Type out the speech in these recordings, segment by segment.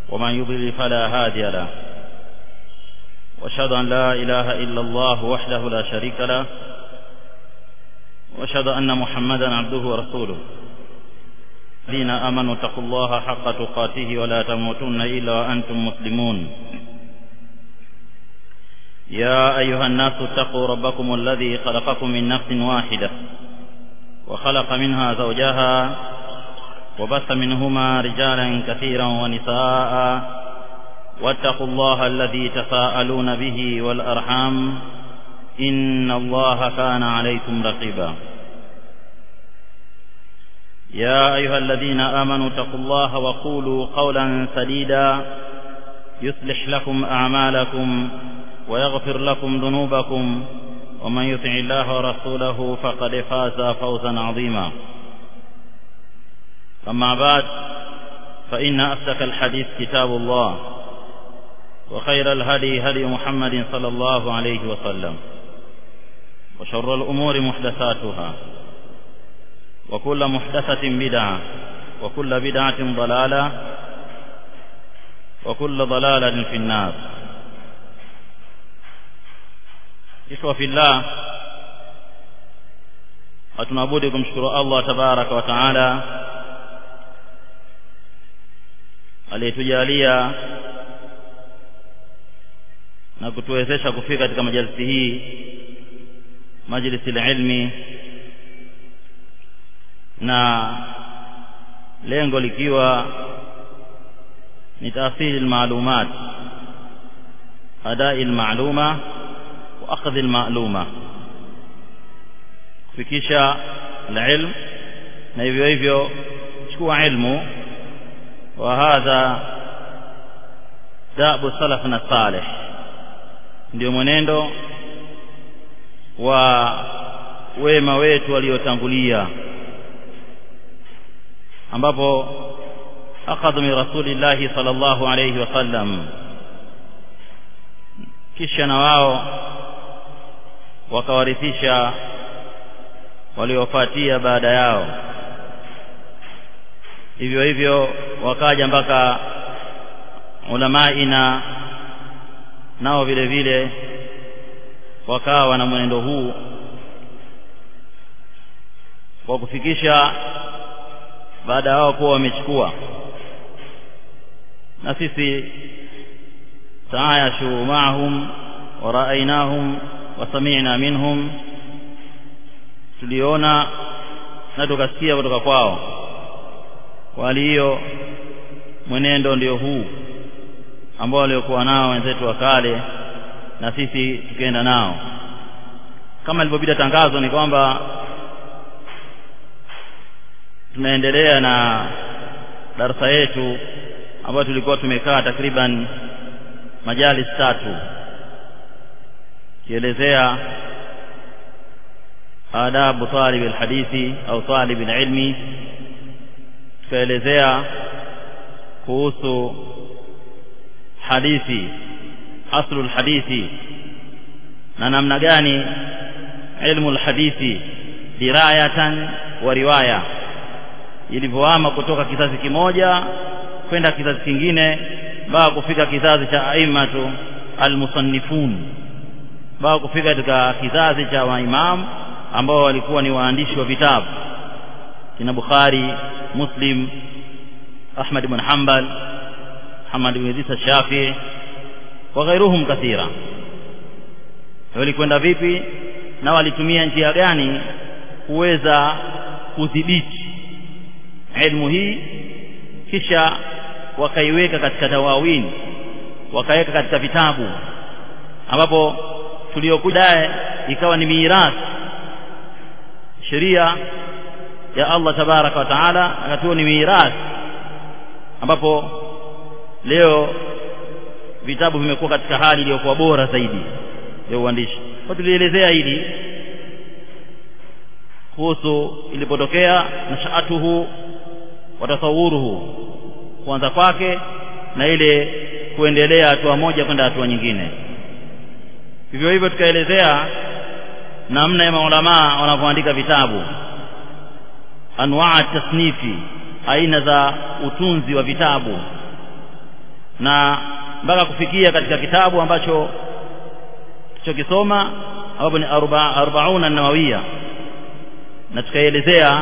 ومن يضلل فلا هادي له واشهد ان لا اله الا الله وحده لا شريك له واشهد ان محمدا عبده ورسوله الذين امنوا اتقوا الله حق تقاته ولا تموتن الا وانتم مسلمون يا ايها الناس اتقوا ربكم الذي خلقكم من نفس واحده وخلق منها زوجها وبث منهما رجالا كثيرا ونساء واتقوا الله الذي تساءلون به والارحام ان الله كان عليكم رقيبا يا ايها الذين امنوا اتقوا الله وقولوا قولا سديدا يصلح لكم اعمالكم ويغفر لكم ذنوبكم ومن يطع الله ورسوله فقد فاز فوزا عظيما اما بعد فان اصدق الحديث كتاب الله وخير الهدي هدي محمد صلى الله عليه وسلم وشر الامور محدثاتها وكل محدثه بدعه وكل بدعه ضلاله وكل ضلاله في النار ikhwa fillah hatunabudi kumshukuru Allah tabaraka wa taala aliyetujalia na kutuwezesha kufika katika majalisi hii majlisi ilmi na lengo likiwa ni taasili almalumat adai almaluma wa akhdhi almaluma kufikisha alilm na hivyo hivyo chukua ilmu wa hadha dabu salafna salih ndio mwenendo wa wema wetu waliotangulia ambapo akhadhu min rasulillahi sallallahu alayhi wasallam kisha na wao wakawarithisha waliofuatia baada yao hivyo hivyo wakaja mpaka ulamaina nao vile vile wakawa na mwenendo huu wa kufikisha baada ya wao kuwa wamechukua na sisi taayashu maahum wa raainahum wa sami'na minhum tuliona na tukasikia kutoka kwao kwa hali hiyo mwenendo ndio huu ambao waliokuwa nao wenzetu wa kale na sisi tukienda nao kama ilivyopita tangazo ni kwamba tunaendelea na darasa yetu ambayo tulikuwa tumekaa takriban majalis tatu kielezea adabu talib alhadithi au talib alilmi tukaelezea kuhusu hadithi aslu alhadithi na namna gani ilmu alhadithi dirayatan wa riwaya ilivyoama kutoka kizazi kimoja kwenda kizazi kingine mpaka kufika kizazi cha aimatu almusannifun mpaka kufika katika kizazi cha maimamu ambao walikuwa ni waandishi wa vitabu kina Bukhari Muslim Ahmad ibn Hanbal Muhammad ibn Idris Shafi wa ghairuhum kathira walikwenda vipi na walitumia njia gani kuweza kudhibiti ilmu hii kisha wakaiweka katika tawawini wakaweka katika vitabu ambapo tuliokuja ikawa ni mirathi sheria ya Allah tabaraka wa taala akatuo ni mirathi ambapo leo vitabu vimekuwa katika hali iliyokuwa bora zaidi ya uandishi kwa tulielezea hili kuhusu ilipotokea nashaatuhu wa tasawuruhu kuanza kwake na ile kuendelea hatua moja kwenda hatua nyingine hivyo hivyo tukaelezea namna ya maulamaa wanavyoandika vitabu anwaa tasnifi aina za utunzi wa vitabu na mpaka kufikia katika kitabu ambacho tulichokisoma ambapo ni arbauna nawawiya na tukaielezea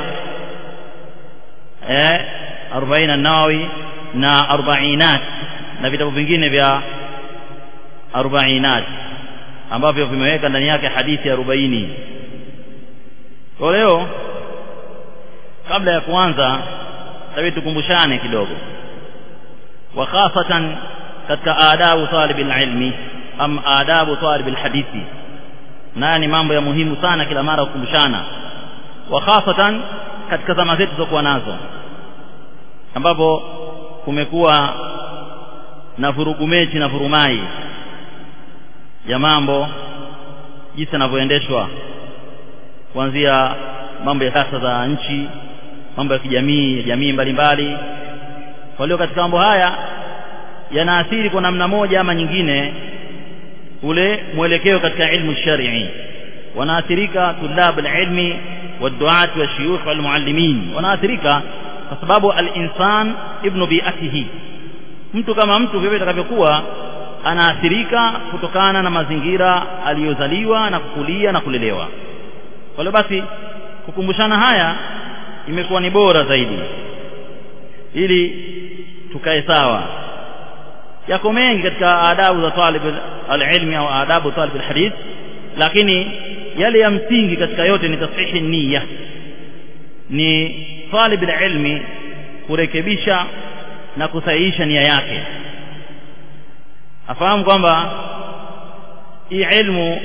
eh arobaini nawawi na arbainat na vitabu vingine vya arbainat ambavyo vimeweka ndani yake hadithi arobaini kwa leo kabla ya kuanza tabii tukumbushane kidogo wa khasatan katika adabu talib alilmi am adabu talib alhadithi nayo ni mambo ya muhimu sana kila mara kukumbushana wa khasatan katika zama zetu zokuwa nazo ambapo kumekuwa na vurugu mechi na vurumai ya mambo jinsi yanavyoendeshwa kuanzia mambo ya siasa za nchi mambo ya kijamii ya jamii mbalimbali kwa hiyo katika mambo haya yanaathiri kwa namna moja ama nyingine ule mwelekeo katika ilmu shari'i wanaathirika tulab alilmi والدعاة والشيوخ والمعلمين wanaathirika kwa sababu al-insan ibnu bi'atihi mtu kama mtu vile atakavyokuwa anaathirika kutokana na mazingira aliyozaliwa na kukulia na kulelewa kwa hiyo basi kukumbushana haya imekuwa ni bora zaidi ili tukae sawa yako mengi katika adabu za talib alilmi au adabu talib alhadith lakini yale ya msingi katika yote ni tashihi niyya ni talib alilmi kurekebisha na kusahihisha nia yake afahamu kwamba hii ilmu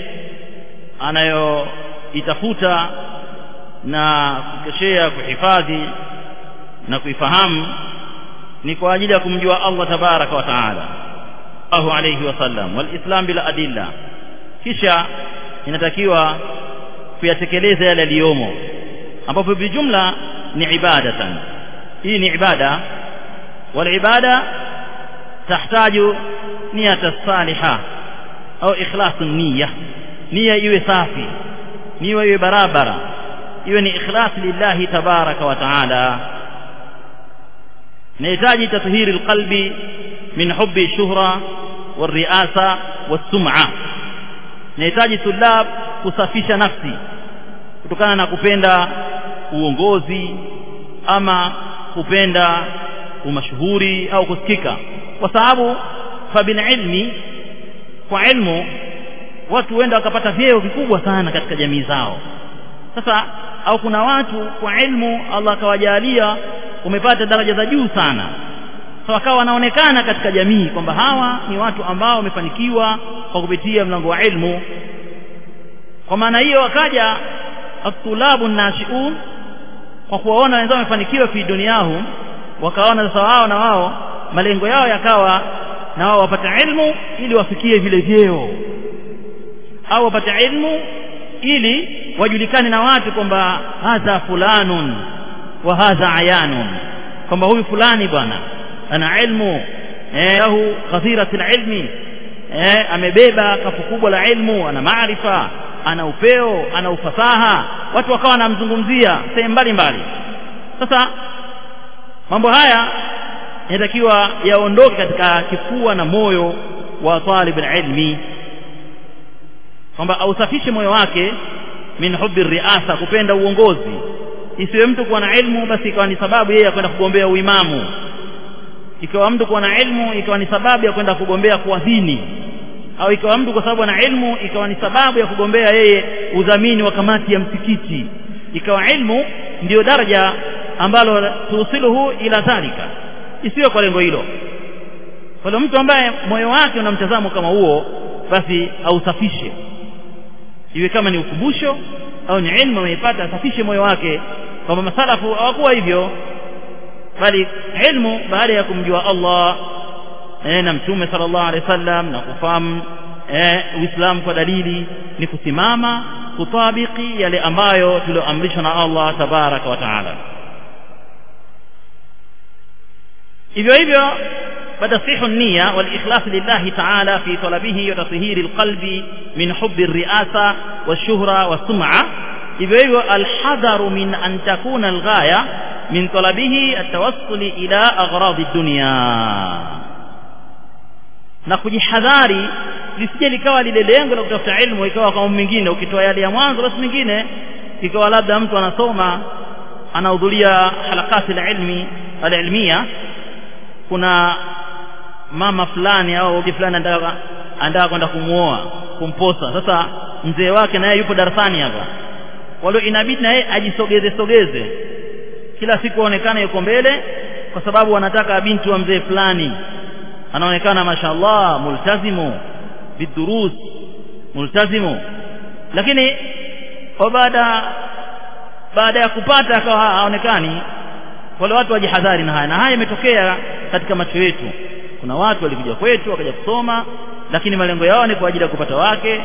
anayoitafuta na kukeshea kuhifadhi na kuifahamu ni kwa ajili ya kumjua Allah tabaraka wa taala Allahu alayhi wasallam walislam bila adilla kisha inatakiwa kuyatekeleza yale yaliyomo ambapo bijumla ni ibadatan hii ni ibada wal ibada tahtaju niyata saliha au ikhlasu niyya nia iwe safi nia iwe barabara iwe ni ikhlas lillahi tabaraka wa taala nahitaji tathhiri alqalbi min hubbi shuhra والرئاسة والسمعة nahitaji tulab kusafisha nafsi kutokana na kupenda uongozi ama kupenda umashuhuri au kusikika kwa sababu fabil ilmi kwa ilmu watu huenda wakapata vyeo vikubwa sana katika jamii zao sasa au kuna watu kwa ilmu Allah akawajalia umepata daraja za juu sana so wakawa wanaonekana katika jamii kwamba hawa ni watu ambao wamefanikiwa kwa kupitia mlango wa ilmu kwa maana hiyo wakaja atulabu nashiun kwa kuwaona wenzao wamefanikiwa fi duniahum wakaona sasa wao na wao malengo yao yakawa na wao wapate ilmu ili wafikie vile vyeo au wapate ilmu ili wajulikane na watu kwamba hadha fulanun wa hadha ayanun kwamba huyu fulani bwana ana ilmu eh lahu kathiratul ilmi eh amebeba kafu kubwa la ilmu ana maarifa ana upeo ana ufasaha watu wakawa wanamzungumzia sehemu mbalimbali sasa mambo haya yanatakiwa yaondoke katika kifua na moyo wa talib ilmi kwamba ausafishe moyo wake min hubbi riasa kupenda uongozi isiwe mtu kuwa na ilmu basi ikawa ni sababu yeye ya kwenda kugombea uimamu ikawa mtu kuwa na ilmu ikawa ni sababu ya kwenda kugombea kuadhini au ikawa mtu kwa sababu ana ilmu ikawa ni sababu ya kugombea yeye udhamini wa kamati ya msikiti ikawa ilmu ndiyo daraja ambalo tuusiluhu ila dhalika isiyo kwa lengo hilo kwa hiyo mtu ambaye moyo wake una mtazamo kama huo basi ausafishe iwe kama ni ukumbusho au ni ilmu ameipata asafishe moyo wake kwamba masalafu hawakuwa hivyo bali ilmu baada ya kumjua Allah eh, na mtume sallallahu alaihi wasallam na kufahamu eh, Uislamu kwa dalili ni kusimama kutabiki yale ambayo tulioamrishwa na Allah tabaraka wa taala hivyo hivyo فتصحيح النية والإخلاص لله تعالى في طلبه وتطهير القلب من حب الرئاسة والشهرة والسمعة إذا الحذر من أن تكون الغاية من طلبه التوصل إلى أغراض الدنيا na kujihadhari lisije likawa lile lengo la kutafuta ilmu ikawa kama mingine ukitoa yale ya mwanzo basi mingine ikawa labda mtu anasoma anahudhuria halakati la ilmi alilmia kuna mama fulani au uji fulani anataka anataka kwenda kumuoa kumposa sasa mzee wake naye yupo darasani hapa walio inabidi naye ajisogeze sogeze kila siku aonekane yuko mbele kwa sababu wanataka binti wa mzee fulani anaonekana mashallah multazimu bidurus multazimu lakini kwa baada baada ya kupata akawa haonekani wale watu wajihadhari na haya na haya imetokea katika macho yetu kuna watu walikuja kwetu wakaja kusoma lakini malengo yao ni kwa ajili ya kupata wake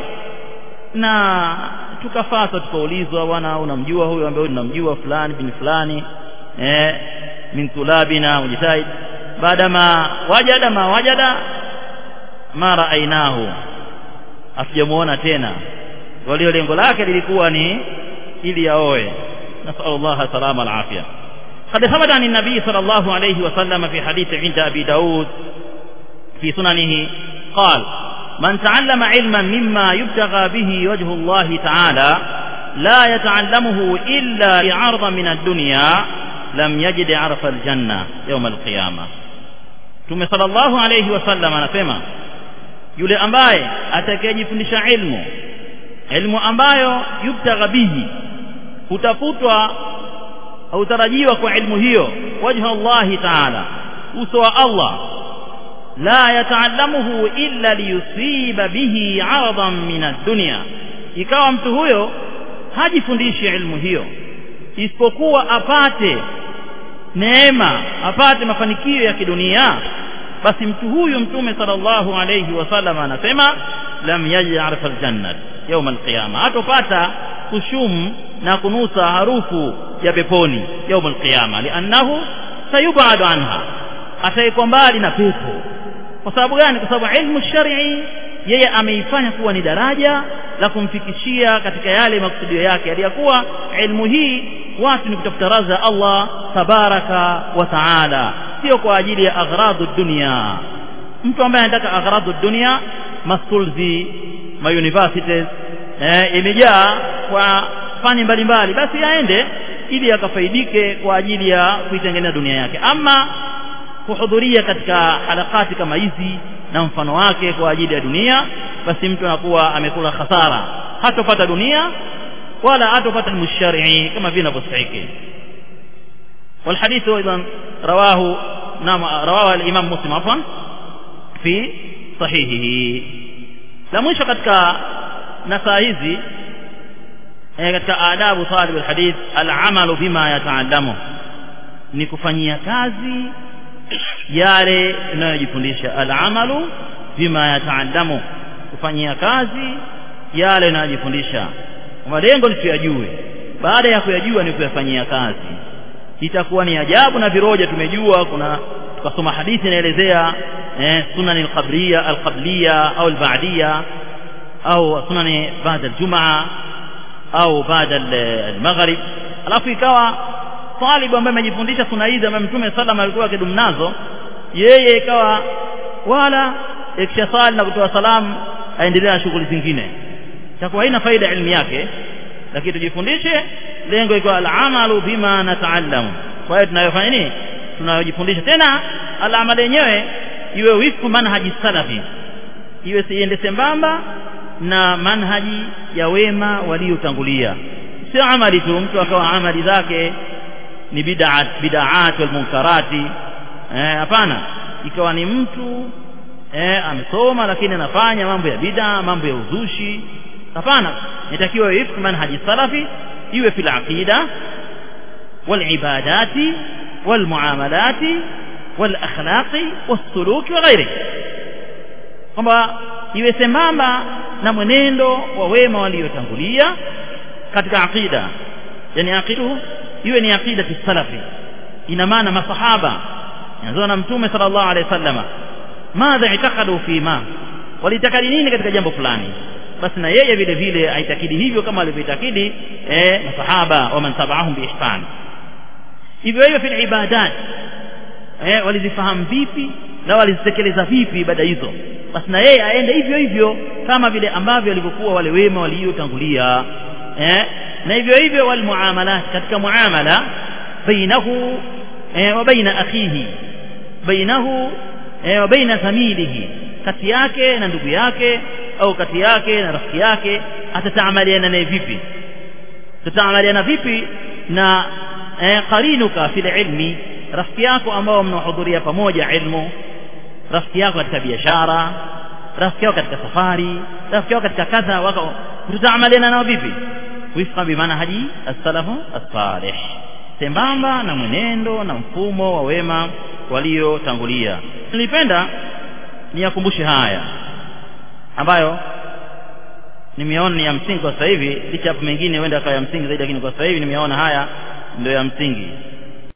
na tukafata tukaulizwa bwana unamjua huyo ambaye unamjua fulani bin fulani eh min tulabina mujtahid baada ma wajada ma wajada ma raainahu hatujamuona tena walio lengo lake lilikuwa ni ili yaoe nasallu Allah salama alafia قد ثبت عن النبي صلى الله عليه وسلم في حديث عند أبي داود في سننه قال من تعلم علما مما يبتغى به وجه الله تعالى لا يتعلمه إلا لعرض من الدنيا لم يجد عرف الجنة يوم القيامة ثم صلى الله عليه وسلم anasema yule ambaye atakayejifundisha ilmu ilmu ambayo yubtagha bihi hutafutwa hautarajiwa kwa ilmu hiyo wajha Allahi taala uso wa Allah la yataallamuhu illa liyusiba bihi aradan min ad-dunya ikawa mtu huyo hajifundishi ilmu hiyo isipokuwa apate neema apate mafanikio ya kidunia basi mtu huyu mtume sallallahu alayhi wasallam anasema lam yaj'arif al-jannah yawm al-qiyama hatopata kushum na kunusa harufu ya peponi يوم القيامه لانه سيبعد عنها ataikuwa mbali na pepo kwa sababu gani kwa sababu ilmu shar'i yeye ameifanya kuwa ni daraja la kumfikishia katika yale makusudio yake aliyakuwa ilmu hii watu ni kutafuta radha Allah tabaraka wa taala sio kwa ajili ya aghradu dunia mtu ambaye anataka aghradu dunia maschools ma universities eh, imejaa kwa fani mbalimbali basi aende ili akafaidike kwa ajili ya kuitengeneza dunia yake ama kuhudhuria katika harakati kama hizi na mfano wake kwa ajili ya dunia basi mtu anakuwa amekula hasara hatopata dunia wala hatopata mushari kama vile inavyostahili والحديث ايضا رواه نعم رواه الامام مسلم عفوا في صحيحه la mwisho katika nasaa hizi eh, katika adabu talib alhadith alamalu bima yataallamu ni kufanyia kazi yale unayojifundisha alamalu bima yataallamu kufanyia kazi yale unayojifundisha malengo ni tuyajue baada ya kuyajua ni kuyafanyia kazi itakuwa ni ajabu na viroja tumejua kuna tukasoma hadithi inaelezea eh, sunan alqabriya alqabliya au alba'diya au sunan baada aljumaa au baada almaghrib alafu ikawa talibu ambaye amejifundisha sunna hizi ambaye mtume sallam alikuwa akidumu nazo yeye ikawa wala ikisha sali na kutoa salamu aendelea na shughuli zingine itakuwa haina faida elimu yake lakini tujifundishe lengo iko alamalu bima nataallamu kwa hiyo tunayofanya nini tunayojifundisha tena alama yenyewe iwe wifku manhaji salafi iwe siende sambamba na manhaji ya wema waliotangulia sio amali tu mtu akawa amali zake ni bid'at bid'at wal munkarati eh hapana ikawa ni mtu eh amesoma lakini anafanya mambo ya bid'a mambo ya uzushi hapana inatakiwa ifk manhaji salafi iwe fil aqida wal ibadati wal muamalati wal akhlaqi was suluki wa ghairi kwamba iwe sambamba na mwenendo wa wema waliotangulia katika aqida yani aqidu iwe ni aqida salafi ina maana masahaba yanzo na mtume sallallahu alaihi wasallama madha itakadu fi ma walitakadi nini katika jambo fulani basi na yeye vile vile aitakidi hivyo kama alivyoitakidi eh masahaba wa man tabaahum biihsan hivyo hivyo fil ibadat eh walizifahamu vipi na walizitekeleza vipi ibada hizo basi na yeye aende hivyo hivyo kama vile ambavyo walivyokuwa wale wema waliotangulia eh? na hivyo hivyo walmuamalat katika muamala bainahu eh, wa baina akhihi bainahu eh, wa baina thamilihi kati yake na ndugu yake au kati yake na rafiki yake atataamaliana naye vipi tutaamaliana vipi na eh, qarinuka fil ilmi rafiki yako ambao mnahudhuria pamoja ilmu rafiki yako katika biashara rafiki yako katika safari rafiki yako katika kadha wako tutaamaliana nao vipi wifqa bimanhaji as-salafu as-salih sembamba na mwenendo na mfumo wa wema waliotangulia nilipenda niyakumbushe haya ambayo nimeona ni ya msingi kwa sasa hivi licha hapo mengine huenda akawa ya msingi zaidi lakini kwa sasa hivi nimeona haya ndio ya msingi